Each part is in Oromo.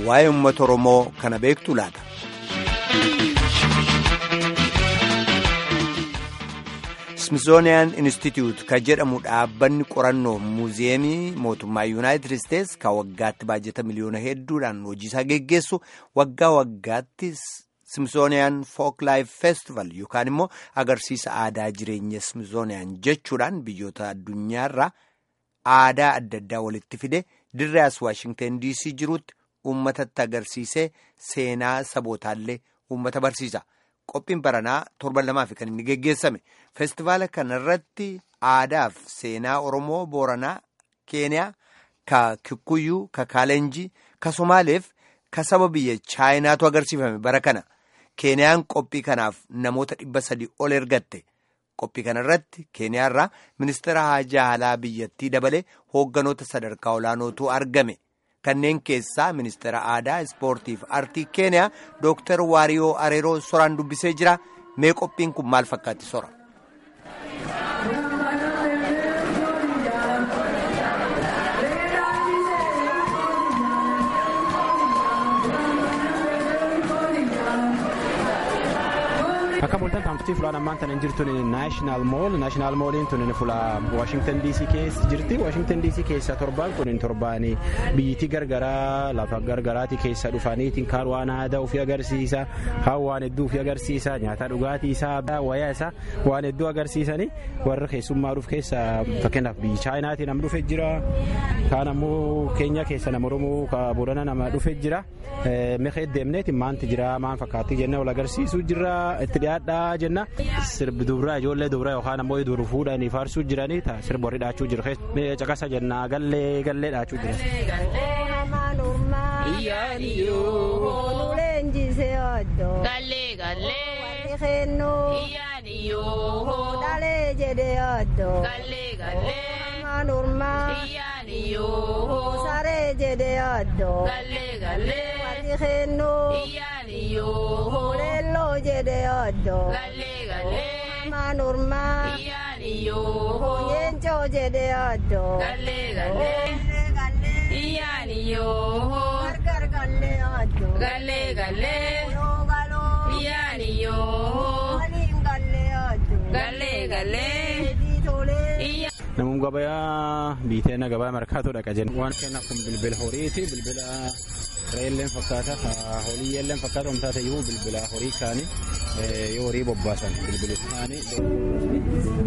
waa'ee uummata Oromoo kana beektu laata. Smithsonian Institute ka jedhamu dhaabbanni qorannoo muuziyeemii mootummaa Yuunaayitid Isteets ka waggaatti baajata miliyoona hedduudhaan hojiisaa geggeessu waggaa waggaatti Smithsonian Folk Life Festival yookaan immoo agarsiisa aadaa jireenya Smithsonian jechuudhaan biyyoota addunyaarraa aadaa adda addaa walitti fide dirree as Waashingtan DC jirutti uummatatti agarsiisee seenaa sabootaallee uummata barsiisa. Qophiin baranaa torban lamaaf kan inni geggeessame feestivaala kanarratti aadaaf seenaa Oromoo Booranaa Keeniyaa ka Kikuyyuu ka Kaalenjii ka Somaaleef ka saba biyya Chaayinaatu agarsiifame bara kana Keeniyaan qophii kanaaf namoota dhibba sadii ol ergatte qophii kanarratti Keeniyaarraa ministeera haajaa alaa biyyattii dabalee hoogganoota sadarkaa olaanootu argame. kanneen keessaa ministeera aadaa ispoortii fi aartii keeniyaa dooktar waariyoo areeroo soraan dubbisee jira mee qophiin kun maal fakkaatti sora. akka bultan taamsitii fulaan ammaan tan hin jirtu naashinaal mool naashinaal mooliin tun fula waashingtan diisii keessa jirti waashingtan diisii keessa torbaan kun torbaan biyyittii gargaraa lafa gargaraatii keessa dhufaniitiin kaan waan aadaa ofii agarsiisa kaan waan hedduu ofii agarsiisa nyaata dhugaatii isaa wayaa isaa waan hedduu agarsiisanii warra keessummaa dhuuf keessa fakkeenyaaf biyyi chaayinaatii nama dhufe jira kaan ammoo keenya keessa nama oromoo boorana nama dhufe jira meeqa deemneetiin maanti jira maan fakkaattii jennee wal agarsiisuu jira itti dhiyaadhaa jenna sirbi dubraa ijoollee dubraa yookaan ammoo dur fuudhanii faarsuu jiranii sirba warri dhaachuu jiru caqasa jenna gallee gallee dhaachuu jira. Gallee gallee. Warri kennuu. Iyyaaniyyoo. Dhalee jedhee oddoo. Gallee gallee. Amaan urmaa. Iyyaaniyyoo. Saree jedhee oddoo. Gallee gallee. Warri kennuu. Iyyaaniyyoo. Leelloo jedhee oddoo. Gallee gallee. Amaan urmaa. Iyyaaniyyoo. Yeencoo jedhee oddoo. Gallee gallee. Iyyaaniyyoo. Gargar gallee oddoo. Gallee gallee. Iyyaaniyyoo. Gallee gallee. Namoonni gabayaa biiteena gabaa markaatoo dhaqa jenna. Waan kennaaf kun bilbila horiiti. Bilbila reelleen fakkaata. Holiyyelleen fakkaata. Omtaa ta'eyyuu bilbila horii kaanii yoo horii bobbaasan bilbili kaanii.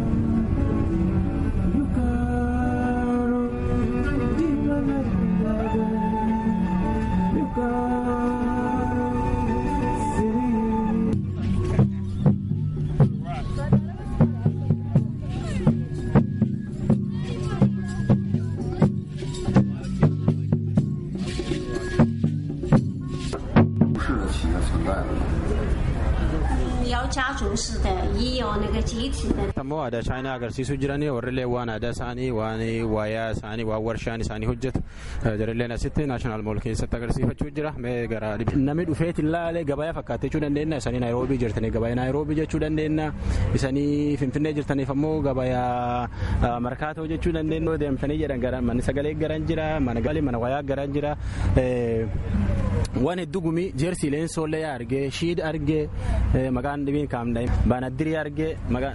ammoo aadaa chaayinaa agarsiisuu jiranii warrillee waan aadaa isaanii waan waayaa isaanii waan warshaan isaanii hojjetu jarilleen asitti naashinaal mool keessatti agarsiifachuu jira gara namni dhufeetiin laalee gabayaa fakkaate jechuu dandeenya isanii naayiroobii jirtanii gabayaa naayiroobii jechuu dandeenya isanii finfinnee jirtaniif ammoo gabayaa markaatoo jechuu dandeenya deemtanii jedhan gara manni sagalee garan jira mana galii mana wayaa garan jira waan hedduu gumii jeersii leensollee argee shiid argee maqaan dhibiin kaamdha baanaddirii argee maqaan.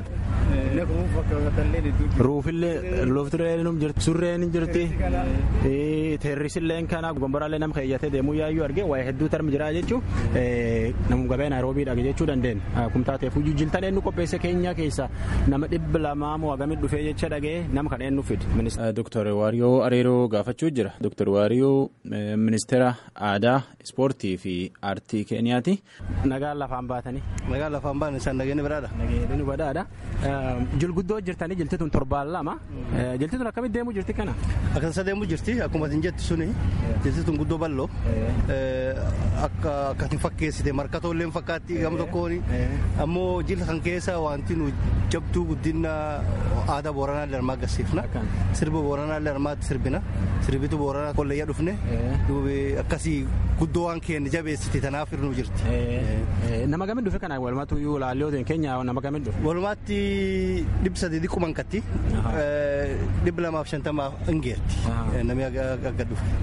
ruufillee loftireen jirti surreen jirti teerrisilleen kana gomboraallee nama keeyyatee deemuu yaayyuu argee waa'ee hedduu tarmi jira jechuun namu gabee naayiroobiidha jechuu dandeenya kumtaa ta'eef hojii jiltan eenyu qopheesse keenya keessa nama dhibba lamaa moo hagamit dhufee jecha dhagee nama kan eenyu fide. Dooktar Waariyoo Areeroo gaafachuu jira. Dooktar Waariyoo ministeera aadaa ispoortii fi aartii keeniyaati. Nagaan lafaan baatanii. Nagaan lafaan baatan isaan nageenya biraadha. Nageenya biraadha. Jilguddoo jirtanii jilti tun torbaan lama. Jilti tun akkamitti deemuu jirti kana? Akkasa deemuu jirti akkuma isin jettu suni jilti tun guddoo bal'oo akka akkatti fakkeessite markatoo illee fakkaatti gama tokkoon ammoo jilta kan keessa wanti nu jabduu guddina aadaa booranaa illee agarsiifna sirba booranaa illee armaatti sirbina sirbitu booranaa kolleeyyaa dhufne akkasii guddoo waan keenya jabeessite tanaaf hirnuu jirti. Nama gamin dhufe kana walumaatu iyyuu laallootiin keenya nama gamin dhufe. Walumaatti dhibba sadii dhiqquman katti dhibba lamaaf shantamaaf ingeerti namni akka dhufe.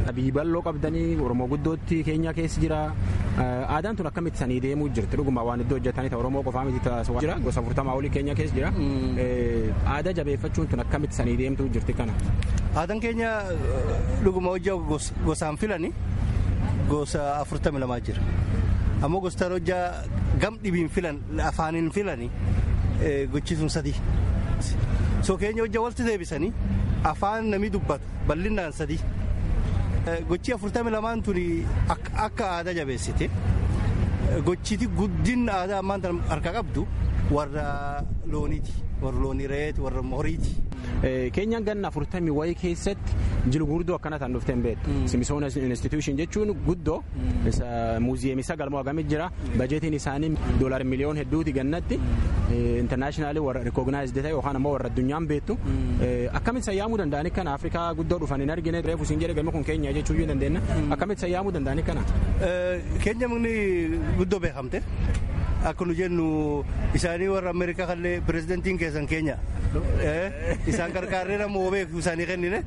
biyyi bal'oo qabdanii oromoo guddootti keenya keessa jira aadaan tun akkamitti sanii deemuu jirti dhuguma waan iddoo hojjetanii ta'e oromoo qofaa miti taasisaa jira gosa afurtamaa olii keenya keessa jira aadaa jabeeffachuun tun akkamitti sanii deemtuu jirti kana. Aadaan keenya dhuguma hojjaa gosaan filani gosa afurtami lamaa jira ammoo gostaan hojjaa gam dhibiin filan afaaniin filani gochisuun sadii. so keenya hojja walitti deebisanii afaan namni dubbatu bal'inaan sadii gochii afurtami lamaan tuni akka aadaa jabeessite gochiti guddin aadaa ammaan tan harka qabdu warra looniiti warra loonii reeti warra horiiti. Keenyaan ganna afurtamii wayii keessatti jilu guddoo akkana ta'an dhuftee hin beektu. Simisoon institution jechuun guddoo muuziyeemii sagalmoo hagamit jira. Bajeetiin isaanii doolaar miliyoon hedduuti gannatti. Intarnaashinaali warra rikoognaayizdii ta'e yookaan ammoo warra addunyaan beektu. Akkamitti sayyaamuu danda'anii kana Afrikaa guddoo dhufan hin argine reefu siin jedhe galma kun keenya jechuu iyyuu dandeenya. Akkamitti sayyaamuu danda'anii kana. Keenya mukni guddoo beekamte. Akka nu jennu isaanii warra Ameerikaa kallee pirezidantiin keessan keenya. Isaan gargaaree nama beeku isaanii kennine.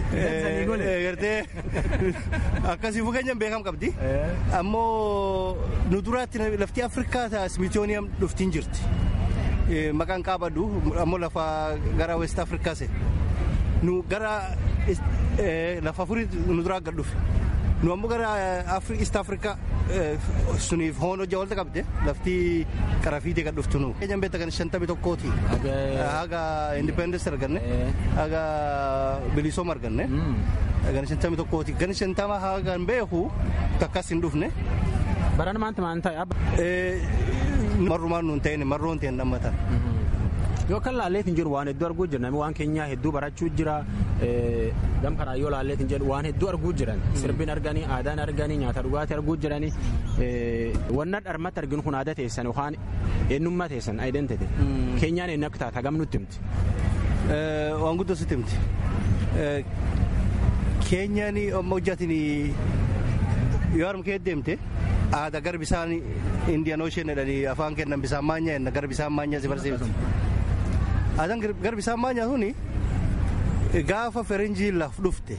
Gartee akkasiifuu keenyan beekam qabdi. Ammoo nu duraatti lafti Afrikaa ta'a Smithsonian dhuftiin jirti. Maqaan qaabadhu ammoo lafa gara West Afrikaa se. Nu gara lafa furii nu duraa gad dhufe. Nu ammoo gara East Afrikaa suniif hoon hojja walta qabde lafti qarafiitii gad dhuftu nu. Keenyan beekta kan shantamii tokkooti. Haga independence arganne. Haga bilisooma arganne. Gan shantamii tokkooti. Gan shantama hagan beeku takkas hin dhufne. Baran maanta maan ta'e? Marrumaan nuun ta'in marroon ta'in dhammatan. Yoo kan laalleetiin jiru waan hedduu arguu jira namni waan keenyaa hedduu barachuu jira gam kanaa yoo laalleetiin jedhu waan hedduu arguu jiran sirbiin arganii aadaan arganii nyaata dhugaatii arguu jiranii wanna dharmatti arginu kun aadaa teessan yookaan eenyummaa teessan identity keenyaan eenyu akka taata hagam nutti himti. Waan guddoo sitti himti. Keenyaan amma hojjaatiin yoo harma kee deemte aadaa gara bisaan indiyan ocean jedhanii afaan kennan bisaan maanyaa jenna gara bisaan maanyaa si barsiifti. Aadaan gara bisaan maanyaa suni gaafa ferenjii laf dhufte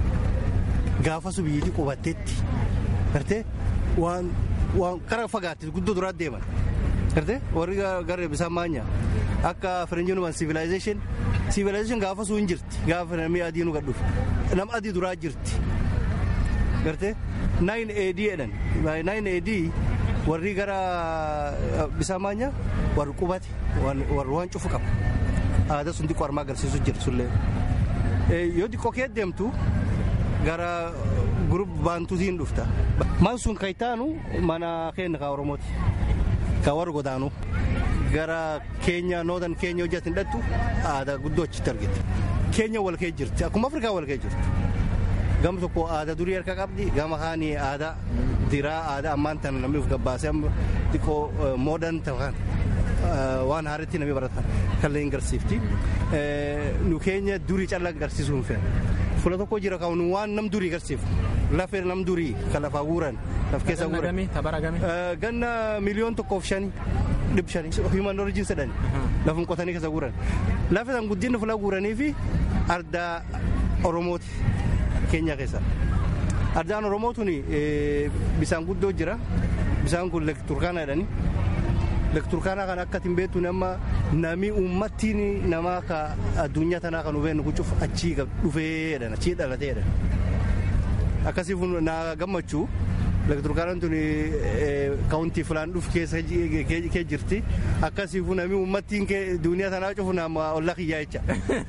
gaafa su biyyittii qubattetti gartee waan waan kara fagaatte guddoo duraa deeman gartee warri gara bisaan maanyaa akka ferenjii numan civilization civilization gaafa su hin jirti gaafa namni adii nu gad dhufe nama adii duraa jirti gartee 9 AD jedhan 9 AD warri gara bisaan maanyaa warri qubate warri waan cufu qaba aadaa sun xiqqoo armaa agarsiisu jira sullee yoo xiqqoo kee deemtu gara gurup baantuutiin dhufta man sun kaytaanu mana keenya kaa oromooti kaa warra godaanu gara keenya noodan keenya hojjetin dhattu aadaa guddoo achitti argite keenya wal kee jirti akkuma afrikaa wal kee jirti gama tokko aadaa durii harka qabdi gama haanii aadaa diraa aadaa ammaan tana namni of gabbaasee xiqqoo moodan ta'an waan haaritti namni baratan kallee hin garsiifti. Nu keenya durii callaa garsiisuu hin fe'an. Fula tokko jira kan waan nam durii garsiifu. Lafee nam durii kan lafaa guuran. Laf keessa guuran. Ganna miliyoon tokkoof shanii. dhib shanii human origin jedhani lafum qotanii keessa guuran lafa san guddinni fula guuranii fi ardaa oromooti keenya keessa ardaan oromoo tuni bisaan guddoo jira bisaan kun lek turkaana jedhani lek turkaanaa kan akka hin beektu nama nami uummattiin namaa ka addunyaa tanaa kan hubeennu kucuuf achii dhufee jedhan achii dhalatee jedhan akkasiif na gammachuu Turkaanaan tun kaawuntii filaan dhuf keessa kee jirti. Akkasiifuu namni uummattiin duniyaa tanaa cufu nama ollaa kiyyaa jecha.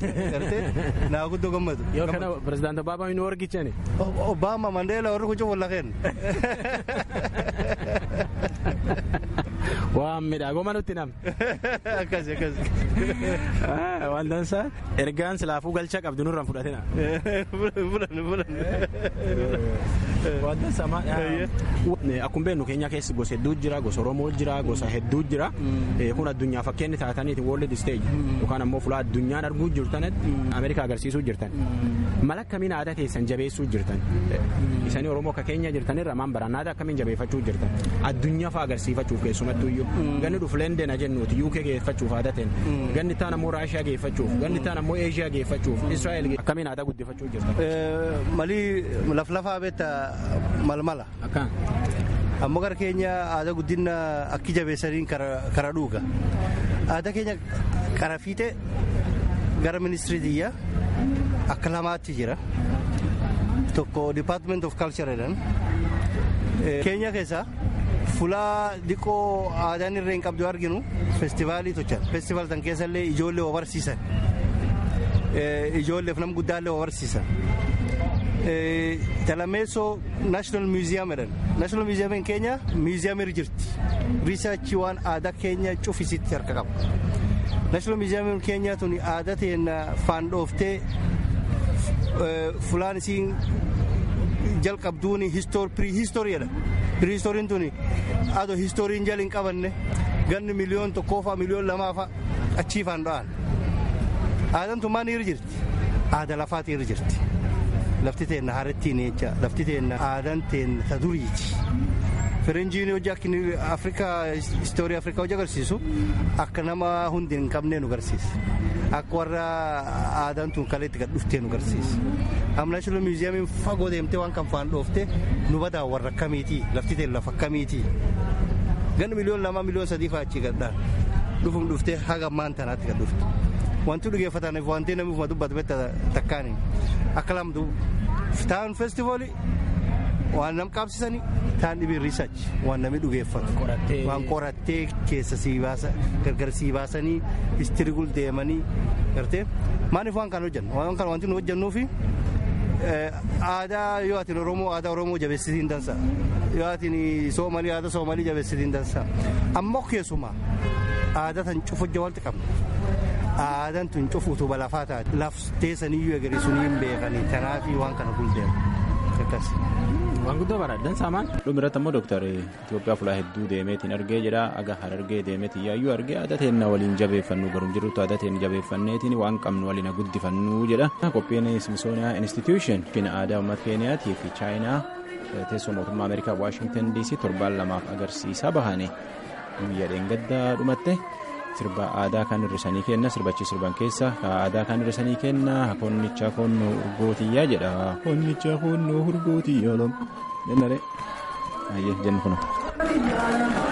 Naa guddoo gammadu. Yoo kana pirezidaantii Obaamaa hin argichani. Obaama Mandeela warri kucufu ollaa kennu. Waan midhaagoma nutti nam. Akkasi akkasi. Waan dansaa ergaan silaafuu galcha qabdu nurraan fudhatina. Fulan fulan. Waan dansaa Akkuma beeknu keenya keessa gosa hedduu jira gosa Oromoo jira gosa hedduu jira kun addunyaa fakkeenyi taataniiti world stage yookaan ammoo fuula addunyaan arguu jirtanitti Ameerikaa agarsiisuu jirtan mala akkamiin aadaa teessan jabeessuu jirtan isanii Oromoo akka keenya jirtanirra maan baraan aadaa akkamiin jabeeffachuu jirtan addunyaa fa'aa agarsiifachuuf keessumattuu iyyuu ganni dhufu leendena jennuuti UK geeffachuuf aadaa ta'een ganni taan ammoo Raashiyaa geeffachuuf ganni taan ammoo Eeshiyaa geeffachuuf Israa'el akkamiin aadaa guddifachuu jirta. Malii laflafaa beekta malmala. Akkaan. ammoo gara keenya aadaa guddina akki jabeessaniin kara dhuuga aadaa keenya kara fiixee gara ministirii xiyyaa akka lamaatti jira tokko department of culture jedhan keenya keessaa fulaa diqoo aadaan irree hin qabdu arginu feestivaalii tochan feestivaal san keessallee ijoollee barsiisan ijoolleef nam guddaallee barsiisan talameessoo naashinaal miuziyaam jedhan naashinaal miuziyaamiin keenya miuziyaamii jirti riisaachii waan aadaa keenya cufisitti harka qaba naashinaal miuziyaamiin keenya tuni aadaa teenya faandhooftee fulaan isiin jalqabduuni pirihistooriidha pirihistooriin tuni adoo histooriin jala hin qabanne ganni miliyoon tokkoofaa miliyoon lamaafaa achii faandho'an aadaan tun maal irra jirti aada lafaati irra jirti. lafti teenna haarettiin jecha lafti teenna aadaan teenna ta duriiti firenjiin hojii akka afrikaa istoorii afrikaa hojii agarsiisu akka nama hundi hin qabnee nu agarsiisa akka warra aadaan tun kaleetti gad dhuftee nu agarsiisa amma naashinaal miuziyaamiin fagoo deemtee waan kan faan dhooftee nu badaa warra akkamiitii lafti teen lafa akkamiitii ganni miliyoon lama miliyoon sadii fa'aa achii gadhaan dhufuun dhuftee haga ammaan tanaatti gad dhufte wanti dhugeeffataniif wanti namni ufuma dubbatu betta takkaani akka lamdu taan feestivooli waan nam qabsisanii taan dhibiin riisach waan namni dhugeeffatu waan qorattee keessa sii baasa gargar sii baasanii istirigul deemanii gartee maaliif waan kana hojjannu waan kana wanti nu hojjannuufi aadaa yoo atin oromoo aadaa oromoo jabeessitiin dansa yoo atin soomalii aadaa soomalii jabeessitiin dansa ammoo keessumaa aadaa tan cufu hojja walti qabna aadaan tun cufu utuba lafaa taate laftee saniyyuu egarii sunii hin beekanii tanaafi waan kana guldeemu akkas. Waan guddoo baradhan saamaan. Dhumirratti ammoo dooktar Itoophiyaa fulaa hedduu deemeetiin argee jira aga harargee deemeetiin yaayyuu argee aadaa teenna waliin jabeeffannu garum jirrutti aadaa teenya jabeeffanneetiin waan qabnu waliin guddifannu jedha. Qophiin Smithsonian Institution fina aadaa uummata Keeniyaatii fi Chaayinaa teessoo mootummaa Ameerikaa Waashingtan DC torbaan lamaaf agarsiisaa bahane guyyaa dheengaddaa dhumatte. sirba aadaa kan hirrisanii kenna sirbachi sirban keessa aadaa kan hirrisanii kenna konnicha konnoo urgootiyyaa jedha konnicha konnoo urgootiyyaa lam jennare ayyee jennu kuna.